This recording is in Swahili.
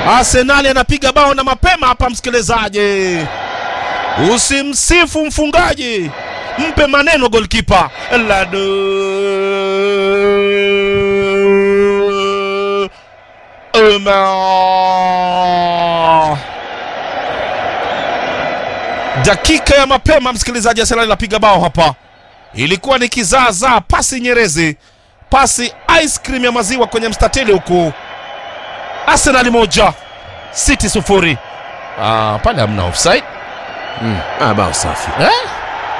Arsenali anapiga bao na mapema hapa, msikilizaji. Usimsifu mfungaji, mpe maneno golkipa Ladu Umar. Dakika ya mapema, msikilizaji, Arsenal anapiga bao hapa. Ilikuwa ni kizaazaa, pasi nyerezi, pasi ice cream ya maziwa kwenye mstatili huku. Arsenal moja City sufuri. Ah, pale hamna offside Mm. Ah, bao safi. eh?